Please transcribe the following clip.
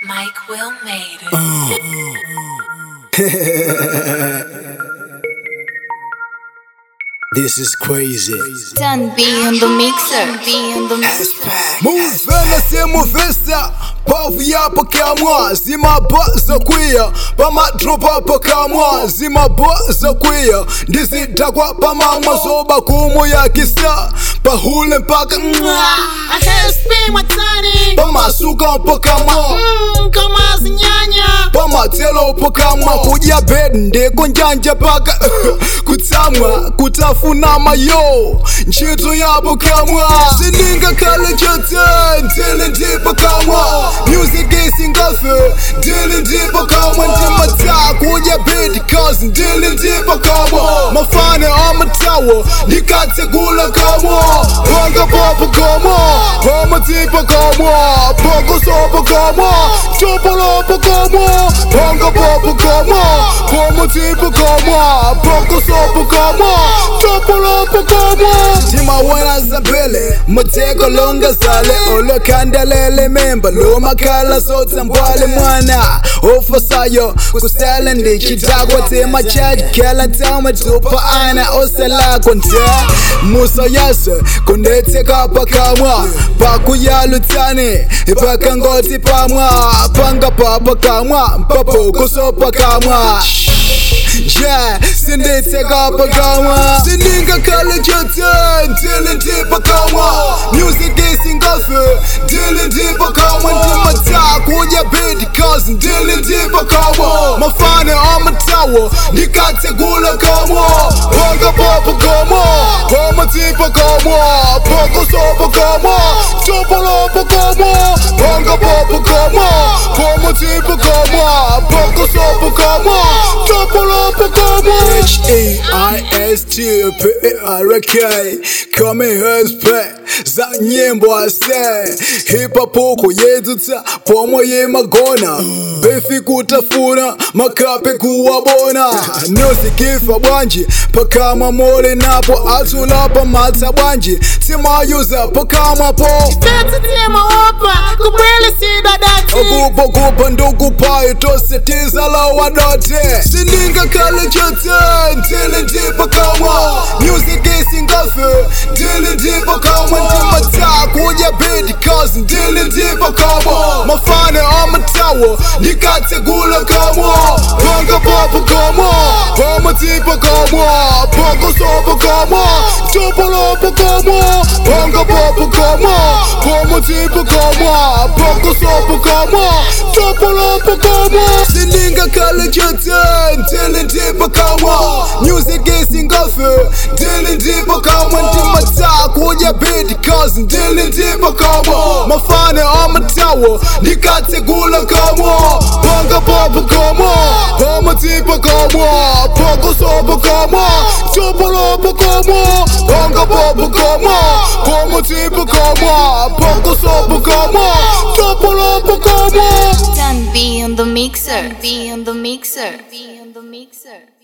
Mike Will made it. This is crazy. Done B in the mixer. B in the mixer. muvela simuvesa pavu yapo kamwa zimabo zokwiya pamadropa pakamwa zimabo zokwiya ndizidakwa pamamwa zoba kumu yakisa pahule mpaka I had spin watani pamasuka pakamwa mm, kama zinyanya pamatelo pakamwa kudya bed ndeko njanja paka kutsamwa kutafuna mayo ntchito yapo kamwa sindingakhale chote ndili ndipo kamwa music isingafe ndili ndipo kamwa ndimata kudya bed cause ndili ndipo kamwa mafane amatawo ndikatsegula kamwa panga popo kamwa pamatipa kamwa pokosopo kamwa chopolopo kamwa panga popo kamwa pamatipa kamwa pokosopo kamwa chopolopo kamwa timawena zabele muteko longazale olokandelele memba lomakhala sotsambwale mwana ofasayo kusele ndichidakwa timachajikela ntamatupa ana oselako nta musa yase kundetseka pakamwa pakuyalutsane pakangoti pamwa panga papa kamwa mpapokoso pakamwa yeah, sinditseka pakamwa sindingakhale chote ndili ndipakamwa music isingafe ndili ndipakamwa ndimata kudya bedi cause ndili ndipakamwa mafane amatawo ndikatsegula kamwa panga papa kamwa pamatipa kamwa pakosopa kamwa chopolopa kamwa panga papa kamwa pamatipa kamwa pakosopa kamwa chopolopa kamwa H-A-I-S-T-P-A-R-K Coming husband za nyimbo ase hip hop huko yedzutsa pomwe yemagona befi kutafuna makape kuwabona nosikifa bwanji pakamwa mole napo atulapa matsa bwanji timayuza pakamwa po tete tema opa kubwele sidadati okupokupa ndukupayo tosetiza lawadote sindingakhale chote ndili ndipakamwa music isingafe ndili ndipakamwa ndimata kudya bedi cause ndili ndipakamwa mafane amatawo ndikatsegula kamwa panga papa kamwa pamatipa kamwa pakosopa kamwa chopolopa kamwa panga papa kamwa pamatipa kamwa pakosopa kamwa chopolopa kamwa sindingakhale chote ndili ndipakamwa music isingafe ndili ndipakamwa ndimata kudya bedi cause ndili ndipakamwa mafane amatawo ndikatsegula kamwa panga papa kamwa pamatipa kamwa pakosopa kamwa chopolopa kamwa panga papa kamwa pamatipa kamwa pakosopa kamwa chopolopa kamwa Done B in the mixer. B in the mixer. B in the mixer.